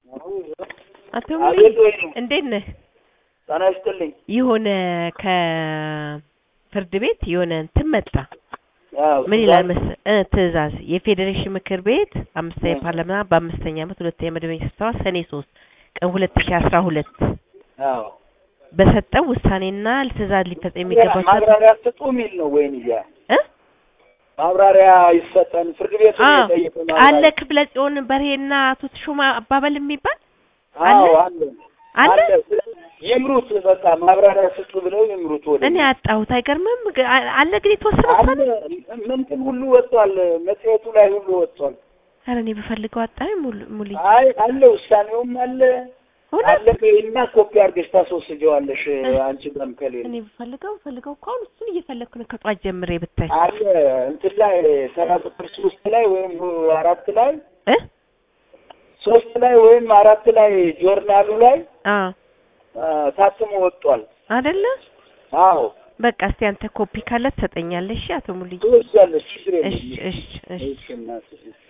አቶ ሙሉ አቤት ወይ ነው። እንዴት ነህ? ጤና ይስጥልኝ። የሆነ ከፍርድ ቤት የሆነ እንትን መጣ። አዎ፣ ምን ይላል መሰ- እ ትዕዛዝ የፌዴሬሽን ምክር ቤት አምስተኛ እ። ፓርላማ በአምስተኛ ዓመት ሁለተኛ መደበኛ ስብሰባ ሰኔ ሶስት ቀን ሁለት ሺ አስራ ሁለት አዎ። በሰጠው ውሳኔና ትዕዛዝ ሊፈጸም የሚገባው ሰ- ማብራሪያ ስጡ የሚል ነው ወይን እያ እ? ማብራሪያ ይሰጠን ፍርድ ቤቱ አዎ የጠየቀ አለ ክፍለ ጽዮን በርሄና አቶ ተሾማ አባበል የሚባል አዎ አለ? አለ አለ ይምሩት በቃ ማብራሪያ ስጡ ብለው ይምሩት ወደ እኔ አጣሁት። አይገርምም? ግ- አ- አለ ግን የተወሰነ አለ ውሳኔ ምንትን ሁሉ ወጥቷል መጽሔቱ ላይ ሁሉ ወጥቷል ኧረ እኔ ብፈልገው አጣሁ። ሙሉ ሙሉ አይ አለ ውሳኔውም አለ አለ እና ኮፒ አድርገሽ ታስወስጀዋለሽ አንቺ ጋርም ከሌለ እኔ ብፈልገው ብፈልገው እኮ አሁን እሱን እየፈለግኩ ነው ከጧት ጀምሬ ብታይ አለ እንትን ላይ ተራ ቁጥር ሶስት ላይ ወይም አራት ላይ እ ሶስት ላይ ወይም አራት ላይ ጆርናሉ ላይ አ አ፣ ታትሞ ወጥቷል። አይደለ አዎ በቃ እስቲ አንተ ኮፒ ካለ ትሰጠኛለሽ። እሺ አቶ ሙሉዬ ትወስጃለሽ፣ ችግር የለም። እሺ እሺ እሺ እሺ እናትሽ